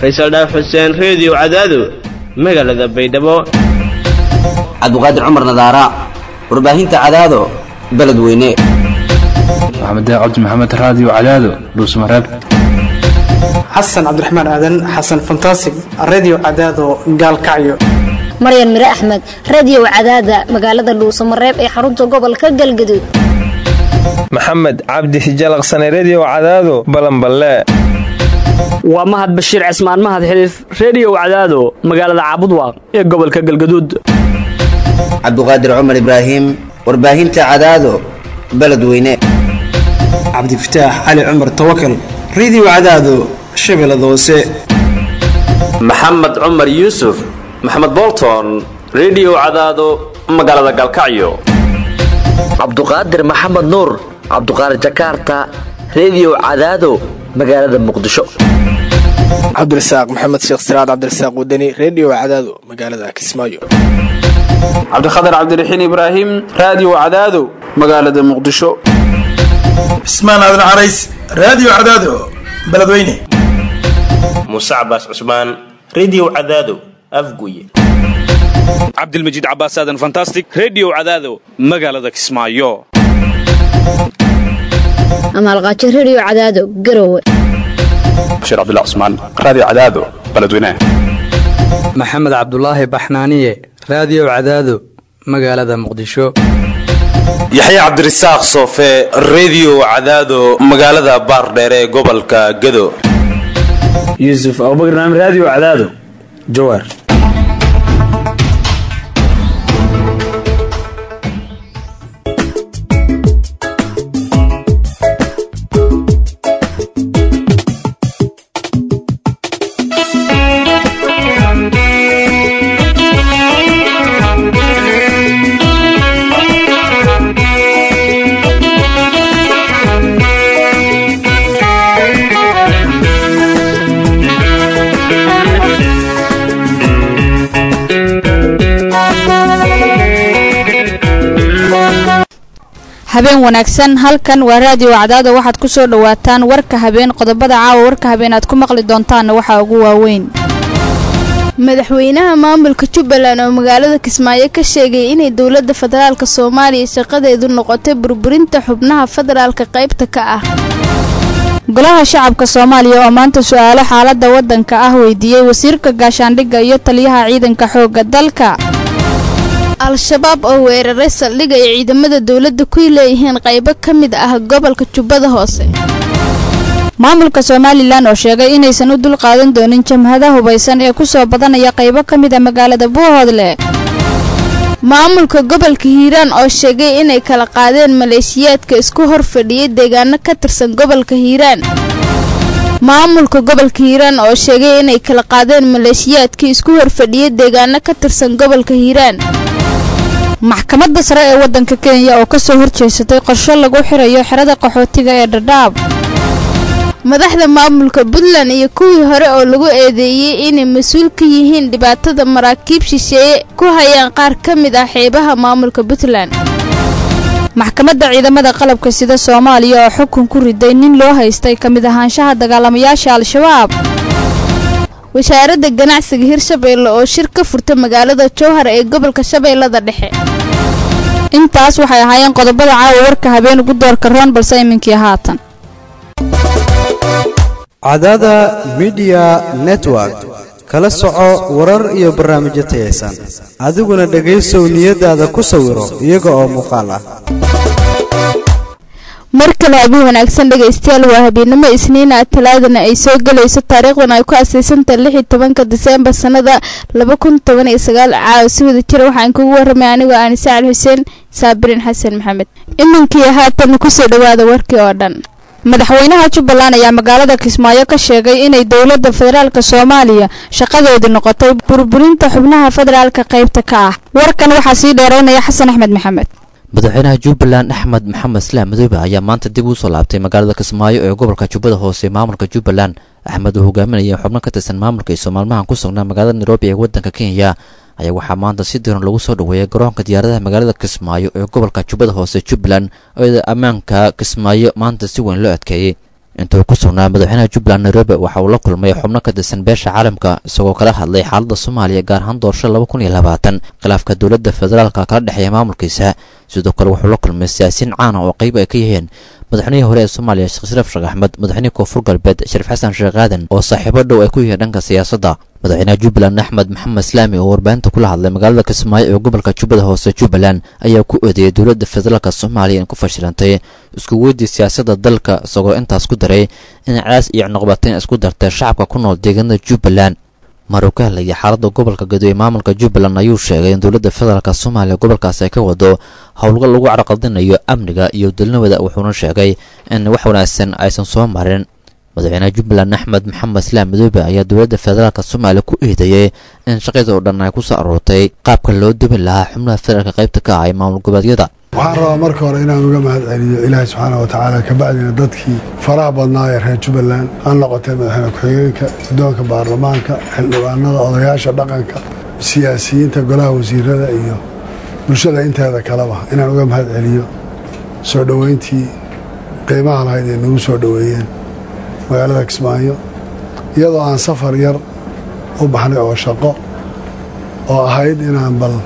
faysal dhaaf xuseen reediyo cadaado magaalada baydhabo cabdiqaadir cumar nadaara warbaahinta cadaado beledweyne maxamed cabdi maxamed raadiyo cadaado dhuusmareeb xasan cabdiraxmaan aadan xasan fantasig redio cadaado gaalkacyo maryan mire axmed radiyow cadaada magaalada dhuusamareeb ee xarunta gobolka galgaduud maxamed cabdi hijalaqsane rediyo cadaado balanballe waa mahad bashiir cismaan mahad xiliif rediyow cadaado magaalada caabudwaaq ee gobolka galgaduud cabdiqaadir cumar ibraahim warbaahinta cadaado beledweyne cabdifataax cali cumar tawakal redio cadaado shabeellada hoose maxamed cumar yuusuf maxamed bolton rediyo cadaado magaalada galkacyo cabduqaadir maxamed nuur cabduqaadir jakaarta rediyo cadaado magaalada muqdisho cabdirasaaq maxamed sheekh siraad cabdirasaaq wadani rediyo cadaado magaalada kismaayo cabdikhatar cabdiraxiin ibraahim raadiyo cadaado magaalada muqdisho cismaan aadan carays raadiyo cadaado beledweyne muuse cabaas cusmaan rediyo cadaado afguye cabdilmajiid cabaas aadan fantastic rediyo cadaado magaalada kismaayo amaalqaajo rediyo cadaado garowe bashiir cabdilla cusmaan raadiyo cadaado beledweyne maxamed cabdulaahi baxnaaniye raadiyo cadaado magaalada muqdisho yaxya cabdirasaaq soofe rediyo cadaado magaalada baardheere ee gobolka gado yuusuf abubakar naam raadiyo cadaado jawaar habeen wanaagsan halkan waa raadiyo cadaada waxaad ku soo dhowaataan warka habeen qodobada caawa warka habeen aad ku maqli doontaanna waxaa ugu waaweyn madaxweynaha maamulka jubbaland oo magaalada kismaayo ka sheegay inay dowladda federaalka soomaaliya shaqadeedu noqotay burburinta xubnaha federaalka qaybta ka ah golaha shacabka soomaaliya oo maanta su-aalo xaaladda waddanka ah weydiiyey wasiirka gaashaandhigga iyo taliyaha ciidanka xoogga dalka al-shabaab oo weeraray saldhig ay ciidamada dowladda ku leeyihiin qaybo ka mid ah gobolka jubbada hoose maamulka somalilan oo sheegay inaysan u dul qaadan doonin jamhada hubaysan ee ku soo badanaya qaybo ka mid a magaalada buuhoodle maamulka gobolka hiiraan oo sheegay inay kala qaadeen maleeshiyaadka isku hor fadhiyay deegaano ka tirsan gobolka hiiraan maamulka gobolka hiiraan oo sheegay inay kala qaadeen maleeshiyaadkii isku horfadhiyay deegaano ka tirsan gobolka hiiraan maxkamadda sare ee waddanka kenya oo kasoo horjeesatay qorsho lagu xirayo xerada qaxootiga ee dhadhaab madaxda maamulka puntland iyo kuwii hore oo lagu eedeeyey inay mas-uul ka yihiin dhibaatada maraakiib shisheeye ku hayaan qaar ka mid ah xeebaha maamulka puntland maxkamadda ciidamada qalabka sida soomaaliya oo xukun ku riday nin loo haystay ka mid ahaanshaha dagaalamayaasha al-shabaab wasaaradda ganacsiga hirshabeelle oo shir ka furta magaalada jowhar ee gobolka shabeellada dhexe intaas waxay ahaayeen qodobada caawa warka habeen ugu doorka roon balse iminkii haatan cadaada midiya network kala soco warar iyo barnaamijyo tayaysan adiguna dhegaysow niyadaada ku sawiro iyaga oo muuqaal ah mar kale habeen wanaagsan dhegaystayaal waa habeenimo isniina talaadana ay soo gelayso taariikhdan ay ku asaysantahay lix iyo tobanka diseembar sannada laba kun toban iyo sagaal caawa si wada jira waxaan kugu warramay anigoo aanise cali xuseen saabirin xasan maxamed iminkii haatan kusoo dhawaada warkii oo dhan madaxweynaha jubbaland ayaa magaalada kismaayo ka sheegay inay dowladda federaalk soomaaliya shaqadeedu noqotay burburinta xubnaha federaalka qaybta ka ah warkan waxaa sii dheeraynaya xasan axmed maxamed madaxweynaha jubbaland axmed maxamed islaam madoobe ayaa maanta dib uu soo laabtay magaalada kismaayo ee gobolka jubbada hoose maamulka jubbaland axmed uu hogaaminaya xubno ka tirsan maamulka iyo soomaalmahan ku sugnaa magaalada nairobi ee waddanka kenya ayaa waxaa maanta si diran lagu soo dhoweeyay garoonka diyaaradaha magaalada kismaayo ee gobolka jubbada hoose jubbaland oo ammaanka kismaayo maanta si weyn loo adkeeyey intuu ku sugnaa madaxweynaha jubbaland nairobi waxa uu la kulmay xubno ka tirsan beesha caalamka isagoo kala hadlay xaaladda soomaaliya gaar ahaan doorasho laba kun iyo labaatan khilaafka dowladda federaalka kala dhexeeya maamulkiisa sidoo kale wuxuu la kulmay siyaasiyiin caan ah oo qayb ay ka yihiin madaxweynihii hore ee soomaaliya sheekh shariif sheekh axmed madaxweynihii koonfur galbeed shariif xasan sheekh aadan oo saaxiibo dhow ay ku yihiin dhanka siyaasadda madaxweynaha jubbaland axmed maxamed islaami oo warbaahinta kula hadlay magaalada kismaayo ee gobolka jubbada hoose jubbaland ayaa ku eedeeyay dowladda federaalk soomaaliya in ku fashilantay isku weydii siyaasadda dalka isagoo intaas ku daray in cadaas iyo cunuqbateyn isku dartay shacabka ku nool deegaanada jubbaland maruu ka hadlayay xaaladda gobolka gado ee maamulka jubbaland ayuu sheegay in dowladda federaalk soomaaliya gobolkaas ay ka wado howlgal lagu carqaldinayo amniga iyo dalnimada wuxuuna sheegay in wax wanaagsan aysan soo marin madaxweynaha jubbaland axmed maxamed islaam madoobe ayaa dowladda federaalk soomaaliya ku eedeeyey in shaqada oo dhan ay ku soo aroortay qaabka loo dubin lahaa xubnaha federaalka qaybta ka ah ee maamul goboleedyada waxaan rabaa marka hore inaan uga mahad celiyo ilaahay subxaana wa tacaala kabacdina dadkii faraha badnaa ee reer jubbaland ha noqotee madaxweyne ku-xigeenka guddoonka baarlamaanka xildhibaanada odayaasha dhaqanka siyaasiyiinta golaha wasiirada iyo bulshada inteeda kaleba inaan uga mahad celiyo soo dhoweyntii qiimaha lahayd ee nagu soo dhoweeyeen magaalada kismaayo iyadoo aan safar yar u baxnay oo shaqo oo ahayd inaan bal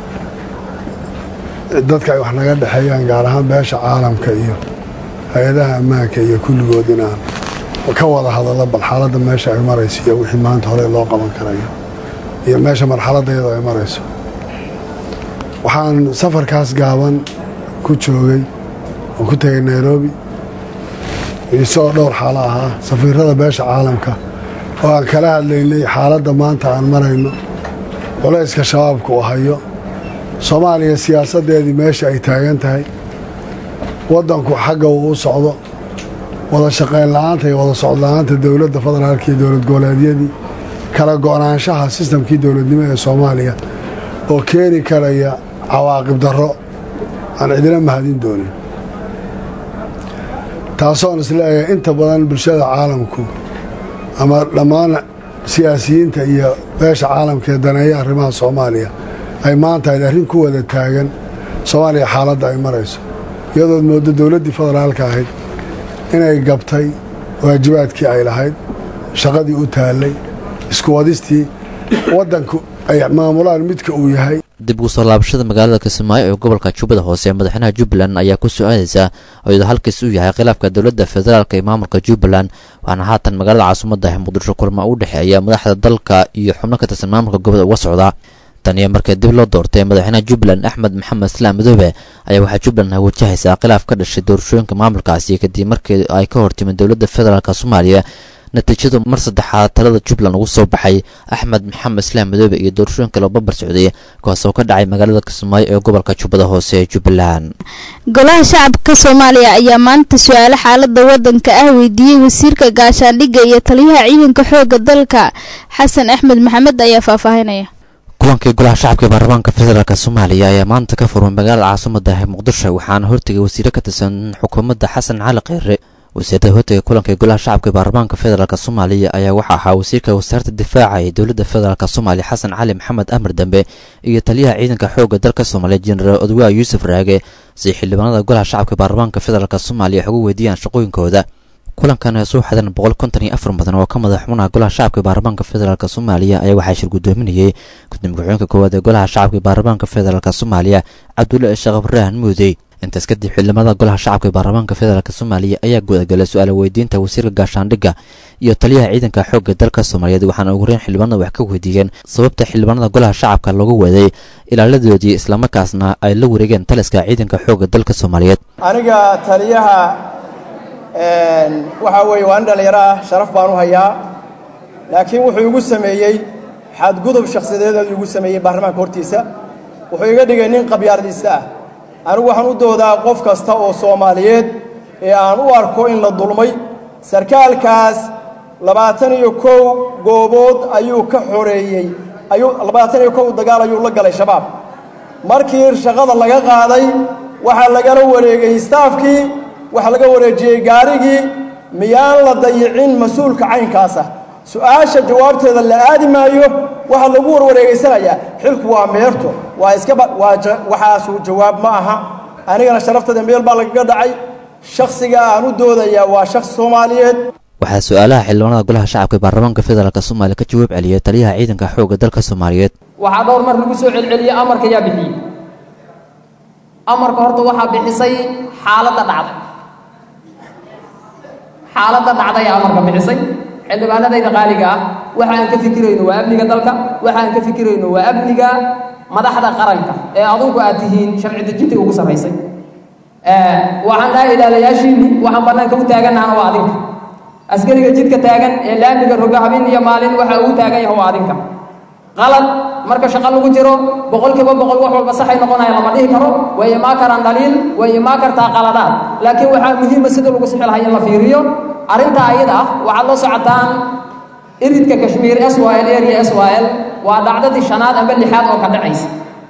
dadka ay wax naga dhexeeyaan gaar ahaan beesha caalamka iyo hay-adaha ammaanka iyo kulligood inaan ka wada hadallo bal xaaladda meesha ay marayso iyo wixii maanta hore loo qaban karayo iyo meesha marxaladda iyadoo ay marayso waxaan safarkaas gaaban ku joogay oo ku tegay nairobi isagoo dhowr xaalo ahaa safiirada beesha caalamka oo aan kala hadlaynay xaaladda maanta aan marayno culayska shabaabka uu hayo soomaaliya siyaasaddeedii meesha ay taagan tahay waddanku xagga uu u socdo wada shaqayn la'aanta iyo wada socod la'aanta dowladda federaalka iyo dowlad goboleedyadii kala go'naanshaha sistamkii dowladnimo ee soomaaliya oo keeni karaya cawaaqib darro aan cidina mahadin doonin taasoon isleeyahay inta badan bulshada caalamku ama dhammaan siyaasiyiinta iyo beesha caalamka ee daneeya arrimaha soomaaliya ay maanta ayd arrin ku wada taagan soomaaliya xaaladda ay marayso iyadood mooddo dowladdii federaalka ahayd inay gabtay waajibaadkii ay lahayd shaqadii u taallay isku wadistii waddanku ay maamulaan midka uu yahay dib ugu soo laabashada magaalada kismaayo ee gobolka jubbada hoose ee madaxweynaha jubbaland ayaa ku soo-aadaysa iyadoo halkiis uu yahay khilaafka dowladda federaalk ee maamulka jubbaland waxaana haatan magaalada caasimadda ah muqdisho kulma u dhexeeya madaxda dalka iyo xubno ka tirsan maamulka gobolka uga socda tan iyo markii dib loo doortay madaxweynaha jubbaland axmed maxamed islaam madoobe ayaa waxaa jubbaland wajahaysaa khilaaf ka dhashay doorashooyinka maamulkaasi kadib markii ay ka hortimid dowladda federaalk soomaaliya natiijadu mar saddexaad talada jubbaland ugu soo baxay axmed maxamed islaam madoobe iyo doorashooyinka loo babar socday kuwaas oo ka dhacay magaalada kismaayo ee gobolka jubbada hoose ee jubbaland golaha shacabka soomaaliya ayaa maanta su-aalo xaalada wadanka ah weydiiyey wasiirka gaashaandhigga iyo taliyaha ciidanka xooga dalka xasan axmed maxamed ayaa faahfaahinaya kulankii golaha shacabka ee baarlamaanka federaalk soomaaliya ayaa maanta ka furmay magaalada caasimada ah muqdisho waxaana hortegay wasiire ka tirsan xukuumadda xasan cali kheyre wasiirada hortega kulanka golaha shacabka ee baarlamaanka federaalk soomaaliya ayaa waxaa ahaa wasiirka wasaaradda difaaca ee dowladda federaalk soomaaliya xasan cali maxamed amar dambe iyo taliyaha ciidanka xoogga dalka soomaaliya jenaraal odwaa yuusuf raage si xildhibaanada golaha shacabka baarlamaanka federaalk soomaaliya wax ugu weydiiyaan shaqooyinkooda kulankan ee soo xadan boqol konton iyo afar mudan oo ka madax xubnaha golaha shacabka baarlamaanka federaalk soomaaliya ayaa waxaa shir guddoominayay gudoomiye ku-xigeenka koowaad ee golaha shacabka baarlamaanka federaalk soomaaliya cabdulla sheekh ibraahim muudey intaas kadib xildhibaanada golaha shacabka ee baarlamaanka federaalk soomaaliya ayaa gudagalay su-aala weydiinta wasiirka gaashaandhigga iyo taliyaha ciidanka xoogga dalka soomaaliyeed waxaana ugu horeyn xildhibaanada wax ka weydiiyeen sababta xildhibaanada golaha shacabka loogu waday ilaaladoodii islamarkaasna ay la wareegeen taliska ciidanka xoogga dalka soomaaliyeed aniga taliyaha waxaa weeye waa nin dhallinyaro ah sharaf baan u hayaa laakiin wuxuu igu sameeyey xadgudub shakhsiyadeed igu sameeyey baarlamaanka hortiisa wuxuu iga dhigay nin qabyaardiista ah anigu waxaan u doodaa qof kasta oo soomaaliyeed ee aan u arko in la dulmay sarkaalkaas labaatan iyo kow goobood ayuu ka xoreeyey ayuu labaatan iyo kow dagaal ayuu la galay shabaab markii shaqada laga qaaday waxaa lagala wareegay staafkii waxaa laga wareejiyey gaarigii miyaan la dayicin mas-uulka caynkaasa su-aasha jawaabteeda la aadi maayo waxaa lagu warwareegaysanayaa xilku waa meerto waa iskaba waa waxaasu jawaab ma aha anigana sharafteeda meel baa lagaga dhacay shakhsiga aan u doodayaa waa shakhsi soomaaliyeed waxaa su-aalaha xildhibaanada golaha shacabka ee baarlamaanka federaalk soomaaliya ka jawaab celiyay taliyaha ciidanka xoogga dalka soomaaliyeed waxaa dhowr mar lagu soo celceliyey amarka yaa bixiyey amarka horta waxaa bixisay xaaladda dhacday xaaladda dhacday ee amarka bixisay xildhibaanadayda qaaliga ah waxa aan ka fikirayno waa amniga dalka waxa aan ka fikirayno waa amniga madaxda qaranka ee adunku aad tihiin sharci dejinta ugu sarraysay waxaan dhahay ilaalayaashiinni waxaan bannaanka u taagannahana waa adinka askariga jidka taagan ee laamiga roga habeen iyo maalin waxa uu taagan yahay waa adinka qalad marka shaqo lagu jiro boqolkiiba boqol wax walba saxay noqonaya lama dhihi karo way imaa karaan dhaliil way imaa kartaa qaladaad laakiin waxaa muhiima sida lagu sixi lahaa in la fiiriyo arrintaa ayada ah waxaad la socotaan iridka kashmiir s y l area s y l waa dhacdadii shanaad amba lixaad oo ka dhacaysa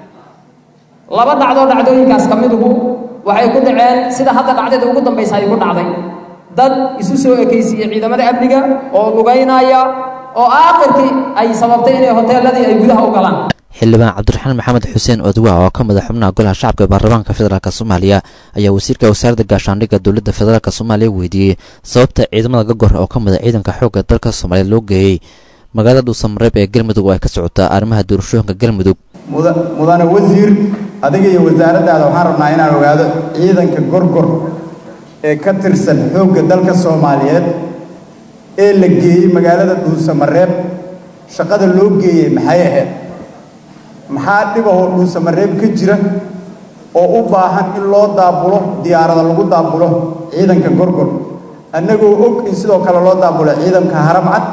laba dhacdoo dhacdooyinkaas ka midugu waxay ku dhaceen sida hadda dhacdada ugu dambaysa ay ku dhacday dad isu soo ekaysiiyey ciidamada amniga oo lugaynaya oo aakhirkii ay sababtay inay hoteeladii ay gudaha u galaan xildhibaan cabdiraxmaan maxamed xuseen odwa oo ka mid a xubnaha golaha shacabka ee baarlamaanka federaalk soomaaliya ayaa wasiirka wasaaradda gaashaandhigga dowladda federaalk soomaaliya weydiiyey sababta ciidamada gagor oo ka mid a ciidanka xoogga dalka soomaaliya loo geeyey magaalada dhuusamareeb ee galmudug oo ay ka socotaa arrimaha doorashooyinka galmudug mudane wasiir adiga iyo wasaaraddaada waxaan rabnaa inaan ogaado ciidanka gorgor ee ka tirsan xoogga dalka soomaaliyeed ee la geeyey magaalada dhuusamareeb shaqada loo geeyey maxay ahayd maxaa dhibahoo dhuusamareeb ka jira oo u baahan in loo daabulo diyaarada lagu daabulo ciidanka gorgor annagoo og in sidoo kale loo daabulo ciidanka haramcad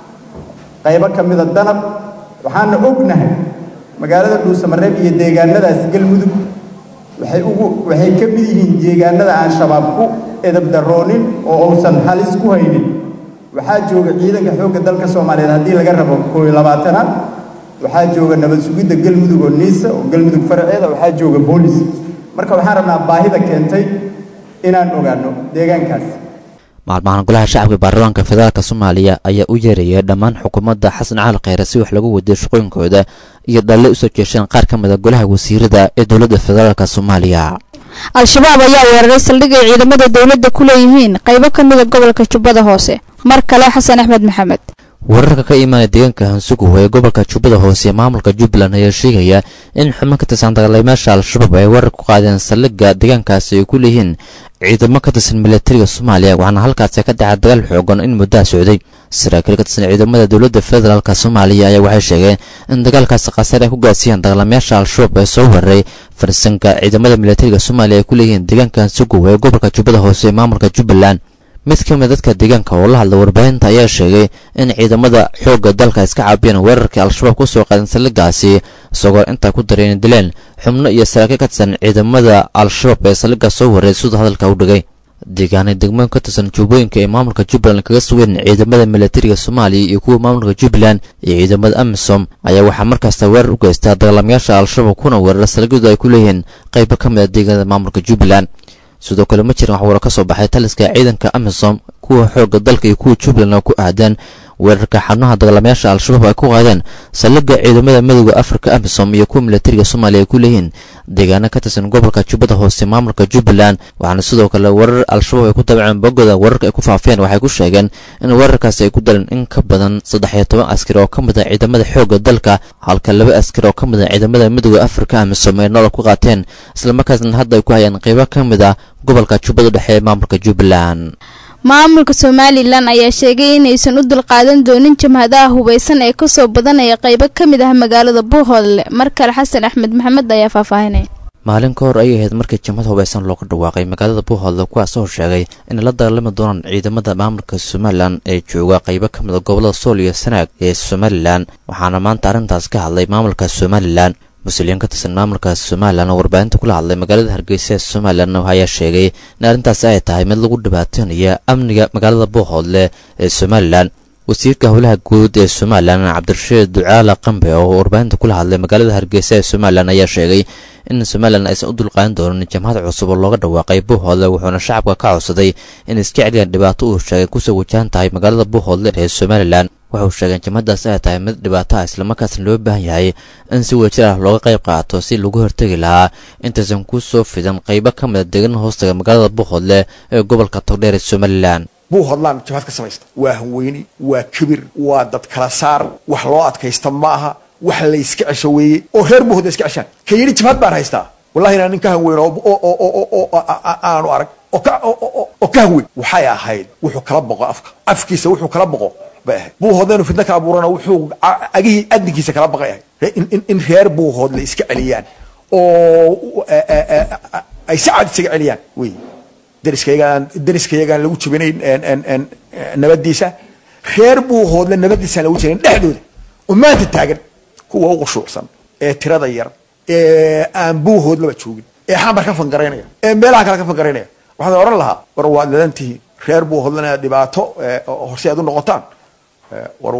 qaybo ka mida danab waxaana ognahay magaalada dhuusamareeb iyo deegaanadaas galmudug waxay ugu waxay ka mid yihiin deegaanada aan shabaab ku edabdaroonin oo uusan halis ku haynin waxaa jooga ciidanka xoogga dalka soomaaliyeed haddii laga rabo koo iyo labaatanaad waxaa jooga nabad sugidda galmudug oo niisa oo galmudug faraceeda waxaa jooga boolis marka waxaan rabnaa baahida keentay inaan ogaano deegaankaas maalmahan golaha shacabka baarlamaanka federaalk soomaaliya ayaa u yeerayay dhammaan xukuumadda xasan cali kheyre si wax lagu wadiyo shaqooyinkooda iyo dhalle usoo jeesheen qaar ka mid a golaha wasiirada ee dowladda federaalk soomaaliya al-shabaab ayaa weeraray saldhig ay ciidamada dowladda ku leeyihiin qaybo ka mida gobolka jubbada hoose mar kale xasan axmed maxamed wararka ka imaanaya deegaanka hansuguh ee gobolka jubbada hoose ee maamulka jubbaland ayaa sheegaya in xubno ka tirsan dagaalamayaasha al-shabaab ay weerar ku qaadeen saldhigga deegaankaasi ay ku leeyihiin ciidamo ka tirsan milatariga soomaaliya waxaana halkaasi ka dhacay dagaal xoogan in muddaha socday saraakiil ka tirsan ciidamada dowladda federaalk soomaaliya ayaa waxay sheegeen in dagaalkaasi khasaar ay ku gaarsiiyeen dagaalamayaasha al-shabaab ee soo weeraray farsanka ciidamada milatariga soomaaliya ay ku leeyihiin deegaanka hansuguh ee gobolka jubbada hoose ee maamulka jubbaland mid ka mid dadka deegaanka oo la hadla warbaahinta ayaa sheegay in ciidamada xoogga dalka iska caabiyeen weerarkii al-shabaab ku soo qaadeen saldhiggaasi isagoo intaa ku daray inay dileen xubno iyo saraakiil ka tirsan ciidamada al-shabaab ee saldhigga soo wareey siduu hadalka u dhigay deegaanay degmooyin ka tirsan juubooyinka ee maamulka jubbaland kaga sugeen ciidamada milatariga soomaaliya iyo kuwa maamulka jubbaland iyo ciidamada amisom ayaa waxaa markaasta weerar u geystaa dagaalamayaasha al-shabaab kuna weerara saldhigyadu ay ku leeyihiin qaybo ka mid a deegaanada maamulka jubbaland sidoo kale ma jiran wax waro ka soo baxay taliska ciidanka amisom kuwa xoogga dalka iyo kuwa jubbaland oo ku ahdeen weerarka xubnaha dagaalamayaasha al-shabaab ay ku qaadeen saldhigga ciidamada midooda afrika amisom iyo kuwa milatariga soomaaliya ay ku leeyihiin deegaano ka tirsan gobolka jubbada hoose maamulka jubbaland waxaana sidoo kale weerar al-shabaab ay ku dabaceen bogoda weerarka ay ku faafiyeen waxay ku sheegeen in weerarkaasi ay ku daleen in ka badan saddex iyo toban askari oo ka mid a ciidamada xoogga dalka halka laba askari oo ka mid a ciidamada midooda afrika amisom ay nolol ku qaateen islamarkaasna hadda ay ku hayaan qaybo ka mid ah gobolka jubbada dhexe ee maamulka jubbaland maamulka somalilan ayaa sheegay inaysan u dulqaadan doonin jamhadaha hubaysan ee kasoo badanaya qaybo ka mid ah magaalada buuhoodle mar kale xasan axmed maxamed ayaa faahfaahinaya maalin ka hor ayay ahayd markii jamhad hubaysan looga dhawaaqay magaalada buuhoodle kuwaasoo sheegay inay la dagaalami doonaan ciidamada maamulka somalilan ee jooga qaybo ka mid a gobolada sool iyo sanaag ee somalilan waxaana maanta arrintaas ka hadlay maamulka somalilan mas-uuliyiin ka tirsan maamulka somalilan oo warbaahinta kula hadlay magaalada hargeysa ee somalilan ayaa sheegay in arrintaasi ay tahay mid lagu dhibaataynaya amniga magaalada buuhoodle ee somalilan wasiirka howlaha guud ee somalilan cabdirashiid ducaala qambe oo warbaahinta kula hadlay magaalada hargeysa ee somalilan ayaa sheegay in somalilan aysan u dulqaadan doonin jamhad cusub oo looga dhawaaqay buuhoodle wuxuuna shacabka ka codsaday in iska celiyaan dhibaato uu sheegay kusoo wajahan tahay magaalada buuhoodle ee somalilan wuxuu sheegay in jamhadaas ay tahay mid dhibaato ah islamarkaasna loo baahan yahay in si wadajir ah looga qayb qaato si lagu hortegi lahaa intaysan ku soo fidan qaybo ka mid a deegaana hoostaga magaalada buuhoodle ee gobolka togdheer ee somalilan buuhoodlaan jabhad ka samaysta waa hanweyni waa kibir waa dad kala saar wax loo adkaysta ma aha wax layska cesho weeye oo reer buuhoodla iska ceshaan ka yidhi jabhad baan haystaa wallahi inaan nin ka hanweyn oo aanu arag oo ka hanweyn waxay ahayd wuxuu kala boqo afka afkiisa wuxuu kala boqo bay ahayd buuhoodla inuu fidna ka abuurana wuxuu agihii adinkiisa kala baqay ahayd in reer buuhoodla iska celiyaan oo ay si cad isaga celiyaan wey dariskayagaan dariskayagaan lagu jabinayn nabadiisa reer buuhoodle nabadiisaan lagu jabinayn dhexdooda oo maanta taagan kuwa u qushuucsan ee tirada yar ee aan buuhoodlaba joogin ee xamar ka fangaraynaya ee meelaha kale ka fangaraynaya waxaan oran lahaa war waad ladan tihiin reer buuhoodlena dhibaato horse aad u noqotaan war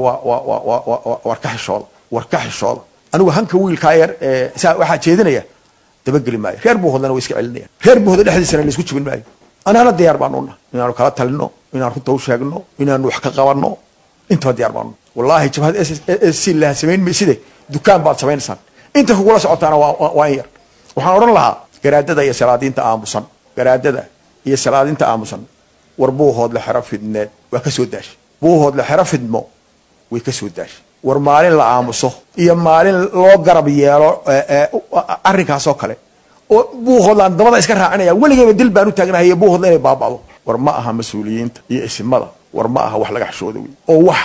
war ka xishooda war ka xishooda anigu hanka wiilkaa yar saa waxaa jeedinaya dabageli maayo reer buuhoodlena way iska celinaya reer buuhoodle dhexdiisana laisku jibin maayo anaana diyaar baanu nahay inaanu kala talino inaan runta u sheegno inaanu wax ka qabanno intaba diyaar baanu wallahi jabhad s laha samayn mayside dukaan baad samaynaysaan inta kugula socotaana waa in yar waxaan odhan lahaa garaadada iyo salaadiinta aamusan garaadada iyo salaadiinta aamusan war buuhoodle xero fidneed waa ka soo daashay buuhoodle xero fidmo way ka soo daashay war maalin la aamuso iyo maalin loo garab yeelo arrinkaasoo kale oo buuhoodlaan dabada iska raacinaya weligeyba dil baan u taagnahay buuhoodla inay baaba'do war ma aha mas-uuliyiinta iyo isimada war ma aha wax laga xishooda wey oo wax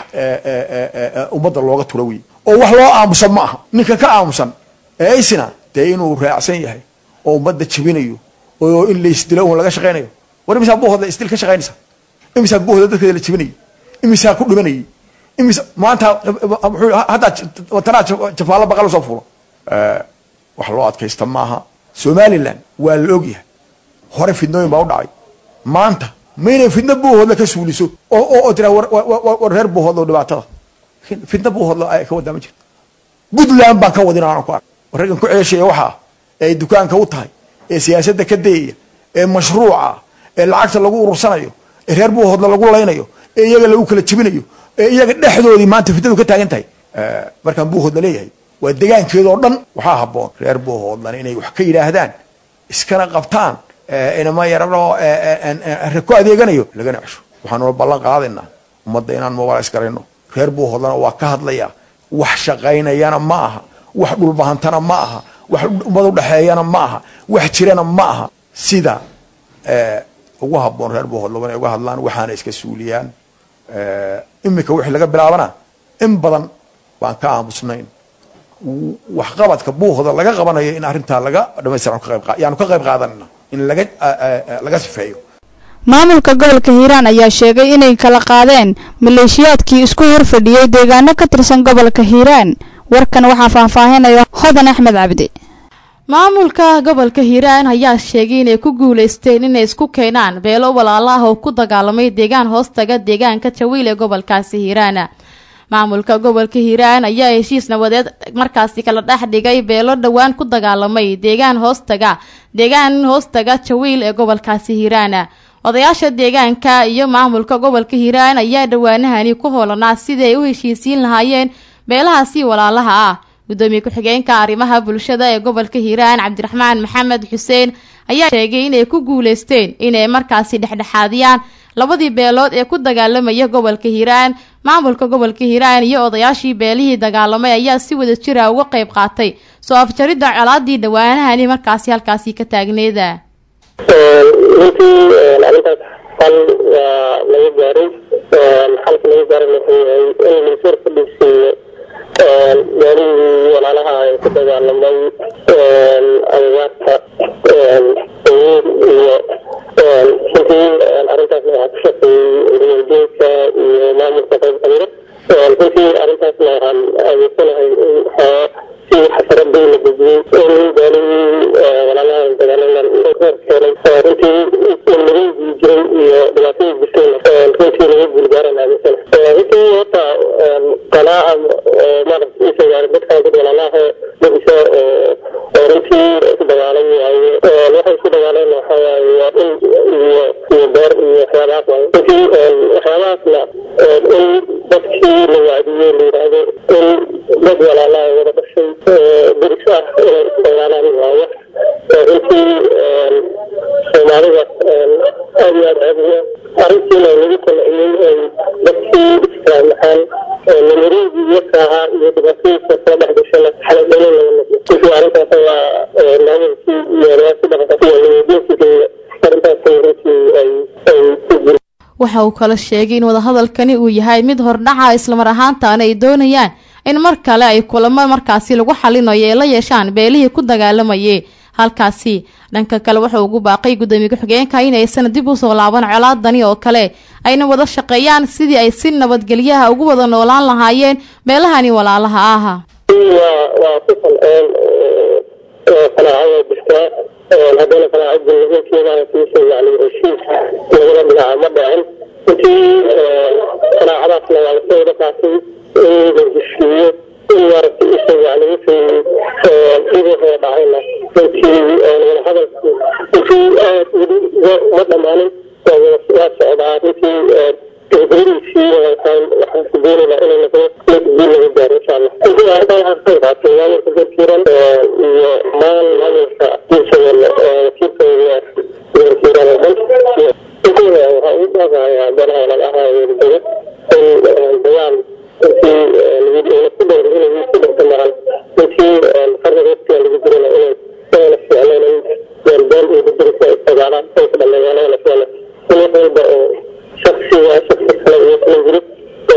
ummadda looga tura wey oo wax loo aamusan ma aha ninka ka aamusan ee isina dee inuu raacsan yahay oo ummadda jebinayo oo in laysdilo un laga shaqaynayo war imisaa buuhoodla isdil ka shaqaynaysa imisaa buuhoodla dadkeeda la jebinayay imisaa ku dhimanayay imis maanta haddaa tanaa jafaallo baqal soo fuulo wax loo adkaysta maaha somalilan waa la ogyahay hore fidnooyin baa u dhacay maanta maynay fidna buuhoodla ka suuliso oo tira war reer buuhoodlo dhibaatada fidna buuhoodla ay ka wadaa ma jirto puntland baan ka wadin aanan ku ark war raggan ku ceeshaya waxaa ee ay dukaanka u tahay ee siyaasadda ka dayaya ee mashruuca ee lacagta lagu urursanayo ee reer buuhoodla lagu laynayo ee iyaga lagu kala jebinayo ee iyaga dhexdoodii maanta fidnadu ka taagan tahay markaan buuhoodla leeyahay waa degaankeedoo dhan waxaa habboon reer buuhoodlan inay wax ka yidhaahdaan iskana qabtaan inama yarano ku adeeganayo lagana cesho waxaanula ballan qaadaynaa ummadda inaan mobilis garayno reer buuhoodlana waa ka hadlaya wax shaqaynayana ma aha wax dhulbahantana ma aha wax ummad udhexeeyana ma aha wax jirana ma aha sida ugu habboon reer buuhoodlaba inay uga hadlaan waxaana iska suuliyaan iminka wixii laga bilaabana in badan baan ka aamusnayn waxqabadka buuhda laga qabanayo in arrintaa laga dhamaystiran yaanu ka qayb qaadanayna in laga laga sifeeyo maamulka gobolka hiiraan ayaa sheegay inay kala qaadeen maleeshiyaadkii isku horfadhiyey deegaano ka tirsan gobolka hiiraan warkan waxaa faahfaahinaya hodan axmed cabdi maamulka gobolka hiiraan ayaa sheegay inay ku guuleysteen inay isku keenaan beelo walaalo ah oo ku dagaalamay deegaan hoostaga deegaanka jawiil ee gobolkaasi hiiraan maamulka gobolka hiiraan ayaa heshiis nabadeed markaasi kala dhex dhigay beelo dhowaan ku dagaalamay deegaan hoostaga deegaan hoostaga jawiil ee gobolkaasi hiiraan odayaasha deegaanka iyo maamulka gobolka hiiraan ayaa dhowaanahani ku hoolanaa sidii ay u heshiisiin lahaayeen beelahaasi walaalaha ah gudoomiye ku-xigeenka arrimaha bulshada ee gobolka hiiraan cabdiraxmaan maxamed xuseen ayaa sheegay inay ku guuleysteen inay markaasi dhexdhexaadiyaan labadii beelood ee ku dagaalamaya gobolka hiiraan maamulka gobolka hiiraan iyo odayaashii beelihii dagaalamay ayaa si wada jira uga qayb qaatay soo afjaridda colaadii dhowaanahani markaasi halkaasi ka taagneeda runtii arrintaas xal waa laga gaaray xalka laga gaaray wuxuu yahay in laysuur ka dhigsiiyo meelihii walaalaha ay ku dagaalamay agawaarta sayiid iyo runtii arrintaasna waxaa ku shaqeeyey riyalgeedka iyo maamulka qayb kamida runtii arrintaasna waxaan aaminsanahay in si xasaradii la dejiyey in beelihii walaalaha dagaalaman reer keenay runtii nabadii jiray iyo dhibaatadii jirtayna runtii laga guulgaaran aaminsana runtii horta qanaaca maaragta isagaara dadkan dad walaalaha dadisa oo runtii ku dagaalan waaye waxay isku dagaaleen waxaa waaye waa dhul iyo iyo iyo beer iyo waxyaabahaas waayo runtii waxyaabahaasna in dadkii la waadiyey la yidhaahdo in dad walaalaha wada dhashay deris ah inay isdagaalaan waa wax runtii soomaalida aad iyo aad ceebiya arrintiina lagu qanciyey ay dadkii islaamaxaan namarigii iyaka ahaa iyo dhibaatooyinka kala dhex gashana xaladhalin laga noqdo runtii arrintaas waa maamulkii iyo riyaasi dhaqanka iyo nabadiinsigeeda arrintaas runtii ay ay ku jir waxa uu kala sheegay in wadahadalkani uu yahay mid hordhaca islamar ahaantaana ay doonayaan in mar kale ay kulamo markaasi lagu xalinayo ee la yeeshaan beelihii ku dagaalamayay halkaasi dhanka kale wuxuu ugu baaqay gudoomiye ku-xigeenka inaysan dib usoo laaban colaadani oo kale ayna wada shaqeeyaan sidii ay si nabadgelyaha ugu wada noolaan lahaayeen beelahani walaalaha ah waa waa ku qanceen qanaacada jirtaa haddana qanaacad jumhuurkeeda kiisa yani heshiis labada dhinaca ma dhacin intii qanaacadaasna waa lasoo wada qaatay in la heshiiyo in maaragtay isa yani wixii dhibahoo dhacayna runtii wada hadalku intii aad weli ma dhammaanin waa socdaa runtii gabagabadiisii waxaan waxaan doonaynaa inay noqdo mid guul laga gaaro insha allah intii arrintan waxaan ka qaatay maamulka garkiiran iyo maal maamulka diirsadeena wakiilkooda garkiiran oo dhan intooda waxaa ugu baaqayaa beelaha walaalaha weerdega in dagaal intii la ku dhowr inay ku dhowrta maran intii qarniga waqtiga lagu jirana inay inayna ficleen in beelbeel iyo daddarisa ay dagaalaan ay ku dhameeyaan ayna ficleen in wax walba oo shaksiga shaksi kale iyo kala jirin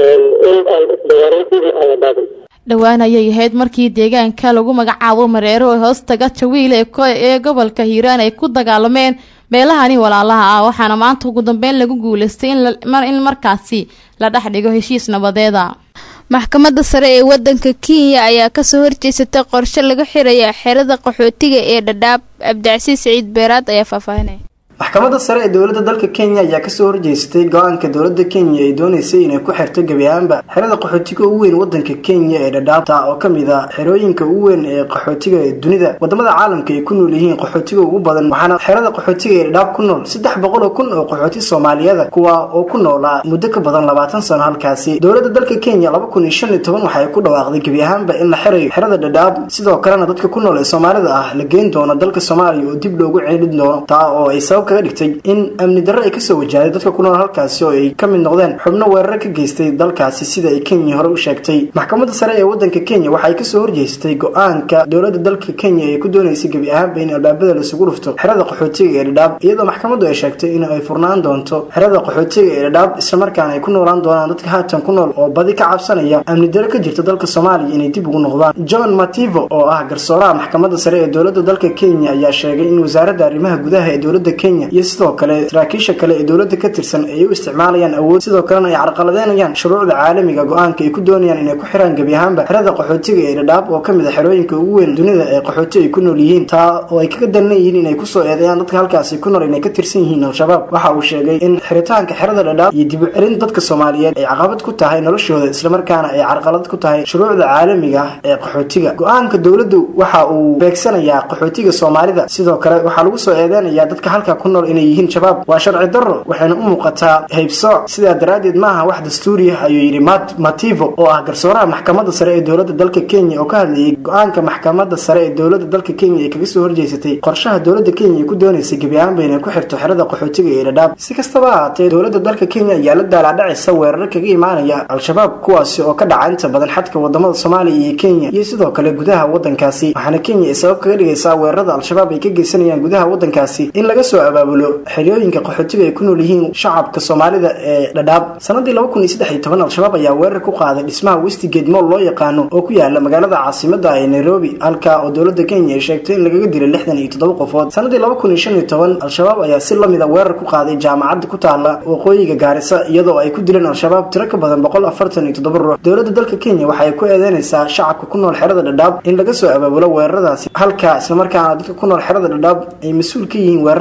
in aan isdagaalin sidii aan la daadin dhowaan ayay ahayd markii deegaanka lagu magacaabo mareero ee hoostaga jawiil ee ee gobolka hiiraan ay ku dagaalameen beelahani walaalaha ah waxaana maanta ugu dambeyn lagu guuleystay in markaasi la dhex dhigo heshiis nabadeeda maxkamadda sare ee wadanka kenya ayaa kasoo horjeesatay qorshe laga xiraya xerada qaxootiga ee dhadhaab cabdicasiis siciid beeraad ayaa faahfaahinaya maxkamadda sare ee dowladda dalka kenya ayaa kasoo horjeestay go-aanka dowladda kenya ay dooneysay inay ku xirto gebi ahaanba xerada qaxootiga ugu weyn wadanka kenya ee dhadhaabta oo kamid a xerooyinka ugu weyn ee qaxootiga ee dunida wadamada caalamka ay ku nool yihiin qaxootiga ugu badan waxaana xerada qaxootiga ee dhadhaab ku nool saddex boqol oo kun oo qaxooti soomaaliyada kuwa oo ku noolaa muddo ka badan labaatan sano halkaasi dowladda dalka kenya laba kun iyo shan iyo toban waxay ku dhawaaqday gebi ahaanba in la xirayo xerada dhadhaab sidoo kalena dadka ku nool ee soomaalida ah la geyn doono dalka soomaaliya oo dib loogu ceelin doono taa oo ay sabab kaga dhigtay in amni darro ay kasoo wajahday dadka ku nool halkaasi oo ay ka mid noqdeen xubno weeraro ka geystay dalkaasi sida ay kenya hore u sheegtay maxkamadda sare ee wadanka kenya waxay kasoo horjeestay go-aanka dowladda dalka kenya ee ku dooneysay gebi ahaanba in albaabada laisugu dhufto xerada qaxootiga ee dhadhaab iyadoo maxkamaddu ay sheegtay in ay furnaan doonto xerada qaxootiga ee dhadhaab islamarkaana ay ku noolaan doonaan dadka haatan ku nool oo badi ka cabsanaya amni darro ka jirta dalka soomaaliya inay dib ugu noqdaan john mativo oo ah garsooraha maxkamadda sare ee dowladda dalka kenya ayaa sheegay in wasaaradda arrimaha gudaha ee dowladda kenya iyo sidoo kale saraakiisha kale ee dowladda ka tirsan ay u isticmaalayaan awood sidoo kalena ay carqaladeynayaan shuruucda caalamiga go-aanka ay ku doonayaan inay ku xiraan gebi ahaanba xerada qaxootiga ee dhadhaab oo kamid a xerooyinka ugu weyn dunida ee qaxooti ay ku nool yihiin taa oo ay kaga dalan yihiin inay kusoo eedeeyaan dadka halkaasi ku nool inay ka tirsan yihiin al-shabaab waxa uu sheegay in xiritaanka xerada dhadhaab iyo dib u celin dadka soomaaliyeed ay caqabad ku tahay noloshooda islamarkaana ay carqalad ku tahay shuruucda caalamiga ah ee qaxootiga go-aanka dowladdu waxa uu beegsanayaa qaxootiga soomaalida sidoo kale waxaa lagu soo eedeynayaa dadka halka ku nool inay yihiin shabaab waa sharci darro waxayna u muuqataa haybsooc sidaa daraaddeed maaha wax dastuuri ah ayuu yidhi mat mativo oo ah garsooraha maxkamadda sare ee dowladda dalka kenya oo ka hadlayay go-aanka maxkamadda sare ee dowladda dalka kenya ee kaga soo horjeysatay qorshaha dowladda kenya ay ku dooneysay gebi ahaanba inay ku xirto xerada qaxootiga ee dhadhaab si kastaba ahaatee dowladda dalka kenya ayaa la daalaadhacaysa weeraro kaga imaanaya al-shabaab kuwaasi oo ka dhaca inta badan xadka wadamada soomaaliya iyo kenya iyo sidoo kale gudaha wadankaasi waxaana kenya ay sabab kaga dhigaysaa weerarada al-shabaab ay ka geysanayaan gudaha wadankaasi in laga soo abaabulo xeryooyinka qaxootiga ay ku nool yihiin shacabka soomaalida ee dhadhaab sanadii laba kun iyo saddex iyo toban al-shabaab ayaa weerar ku qaaday dhismaha westigate moll loo yaqaano oo ku yaala magaalada caasimada ee nairobi halka oo dowladda kenya ay sheegtay in lagaga dilay lixdan iyo toddoba qofood sanadii laba kun iyo shan iyo toban al-shabaab ayaa si lamida weerar ku qaaday jaamacadda ku taala waqooyiga gaarisa iyadoo ay ku dileen al-shabaab tiro ka badan boqol afartan iyo toddoba ruux dowladda dalka kenya waxay ku eedeynaysaa shacabka ku nool xerada dhadhaab in laga soo abaabulo weeraradaasi halka islamarkaana dadka ku nool xerada dhadhaab ay mas-uul ka yihiin weerarada ka dhaca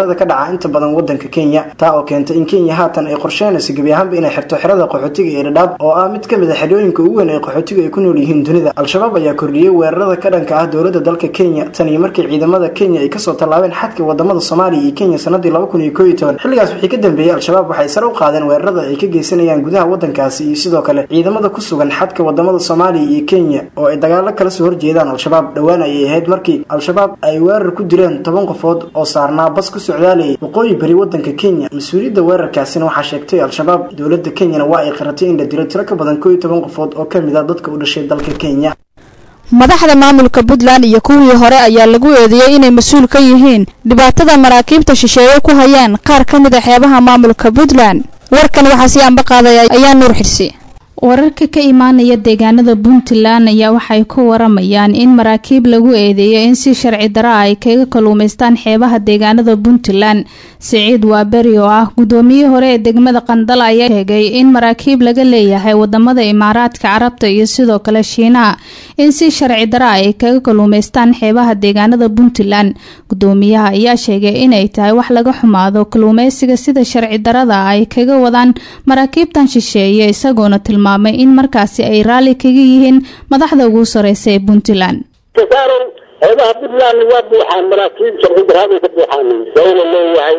dhaca inta badan wadanka kenya taa oo keentay in kenya haatan ay qorsheynayso gebi ahaanba inay xirto xerada qaxootiga ee dhadhaab oo ah mid ka mid a xerooyinka ugu weyn ee qaxootiga ay ku nool yihiin dunida al-shabaab ayaa kordhiyey weerarada ka dhanka ah dowladda dalka kenya tan iyo markii ciidamada kenya ay kasoo tallaabeen xadka wadamada soomaaliya iyo kenya sanadii laba kun iyo koo iyo toban xilligaas wixii ka dambeeyey al-shabaab waxay sare u qaadeen weerarada ay ka geysanayaan gudaha wadankaasi iyo sidoo kale ciidamada ku sugan xadka wadamada soomaaliya iyo kenya oo ay dagaalo kala soo horjeedaan al-shabaab dhowaan ayay ahayd markii al-shabaab ay weerar ku dileen toban qofood oo saarnaa bas ku socdaalayay waqooyi bari wadanka kenya mas-uuliyadda weerarkaasina waxaa sheegtay al-shabaab dowladda kenyana waa ay qaratay in la dilo tiro ka badan koo iyo toban qofood oo ka mid a dadka u dhashay dalka kenya madaxda maamulka puntland iyo kuwii hore ayaa lagu eedeeyey inay mas-uul ka yihiin dhibaatada maraakiibta shisheeye ku hayaan qaar ka mid a xeebaha maamulka puntland warkan waxaa sii anba qaadaya ayaa nuur xirsi wararka ka imaanaya deegaanada puntland ayaa waxay ku waramayaan in maraakiib lagu eedeeyo in si sharci dara ay kaga kaluumaystaan xeebaha deegaanada puntland siciid waaberi oo ah gudoomiyihii hore ee degmada qandal ayaa sheegay in maraakiib laga leeyahay wadamada imaaraadka carabta iyo sidoo kale shiinaha in si sharci dara ay kaga kaluumaystaan xeebaha deegaanada puntland gudoomiyaha ayaa sheegay inay tahay wax laga xumaado kaluumeysiga sida sharci darada ay kaga wadaan maraakiibtan shisheeye isagoona tilmaamay in markaasi ay raalli kaga yihiin madaxda ugu sareysa ee puntland tasaaran xeebaha puntland waa buuxaan maraakiib sharci daraaday ka buuxaan dawla leeyahay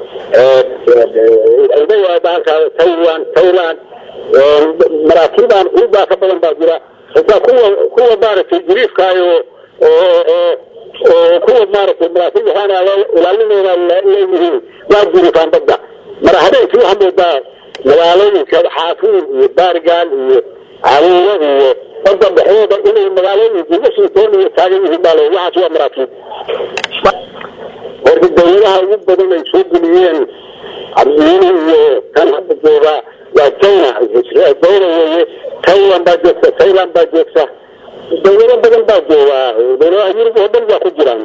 leeyahay bahalka taiwan thailand maraakiibaan kuubaa ka badan baa jira xitaa kuwa kuwa maaragtay jiriifkaayo oo oo kuwa maaragtay maraakiib waxaana ilaalinayna leeyihiin waa jiriifaan badda mara habeenkii waxaa moodaa magaalooyinka xaafuur iyo baargaal iyo caruuro iyo badda dhexdooda inay magaalooyinka washington iyo taagan yihiin baa le waxaas waa maraakiib horta dawladaha ugu badan ay soo geliyeen cabdiyiini iyo kan hadda jooga waa china dawla weeye taiwan baa joogta thailand baa joogta dawlado badan baa jooga dawladaha yurub oo dhan baa ku jiraan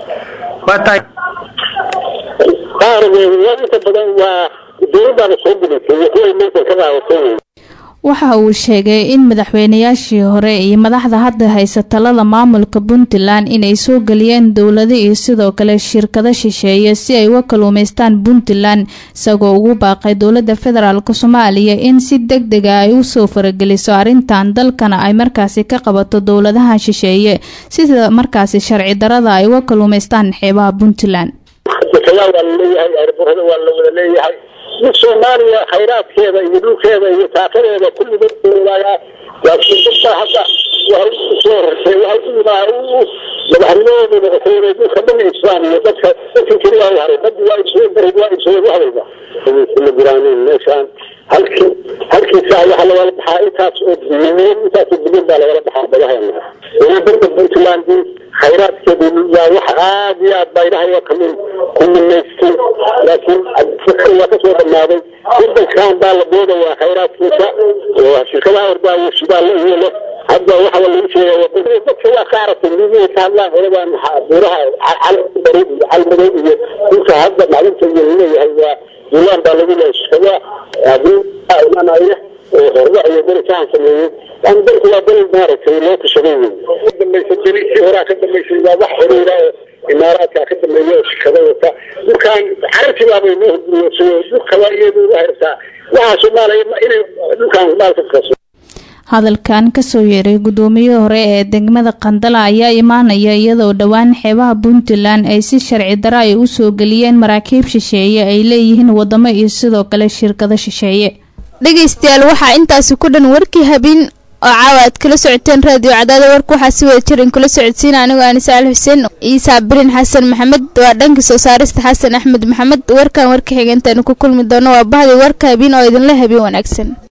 qaar inta badan waa dowladdaana soo gelisay iyo kuway meeshan ka qaadatay waxa uu sheegay in madaxweynayaashii hore iyo madaxda hadda haysa talada maamulka puntland inay soo geliyeen dowlado iyo sidoo kale shirkado shisheeye si ay uga kaluumaystaan puntland isagoo ugu baaqay dowlada federaalk soomaaliya in si deg dega ay usoo farageliso arrintan dalkana ay markaasi ka qabato dowladaha shisheeye sida markaasi sharci darada ay uga kaluumaystaan xeebaha puntland waa laleeyahay airborada waa la wada leeyahay mid soomaaliya khayraadkeeda iyo dhulkeeda iyo taakadeeda kulligood laagaa laakiin dadka hadda waxay usoo horsay waxay u madaxnimadooda noqotay inay dhulka dhan iibsadaan iyo dadka dadka keliya u haray baddi waa iibsadeen barid waa iibsadeen wax walba ma jiraanin meeshaan halkii halkii saa waxaa lagala baxaa intaas oo bilyan intaas oo bilyan baa lagala baxaa badaheena dowladda puntland khayraadkeedu waa wax aad iyo aad baydhahayo kamin ku minaystay laakiin fikr waa kasoo dhamaaday wadankan baa la boodayaa khayraadkiisa oo shirkadaha ordaayo shidaal la iyo leh hadda waxa lagu sheegaya dadka waa ka aragtay midihi ka hadlaan horebaan buuraha calbari iyo calmadow iyo dhulka hadda maclinta iyo laleeyahay waa duulaan baa lagu leeyahay shirkadaha haddii imanaya oo horba iyo darisahan sameeyey yani dalku waa dal maaragtay loo tashaday wey ka dambaysa dali si horaa ka dambaysay waa wax xiriira oo imaaraadka ka dambeeya oo shirkada wata dhulkan carabti baabay noo hurguriyoosayo dhulka waa iyadu uga haysaa waxaa soomaaliya inay dhulkan maalka kaso hadalkan kasoo yeeray gudoomiyihii hore ee degmada qandala ayaa imaanaya iyadoo dhowaan xeebaha puntland ay si sharci daro ay usoo geliyeen maraakiib shisheeye ay leeyihiin wadamo iyo sidoo kale shirkado shisheeye dhegaystayaal waxaa intaasi ku dhan warkii habeen oo caawa aad kala socoteen raadiyo cadaada warka waxaa si wada jirin kula socodsiina anigoo anise ali xuseen iisaa birin xasan maxamed waa dhanka soo saarista xasan axmed maxamed warkan warka xigeentaanu ku kulmi doono waa bahdi warka habeen oo idinla habeen wanaagsan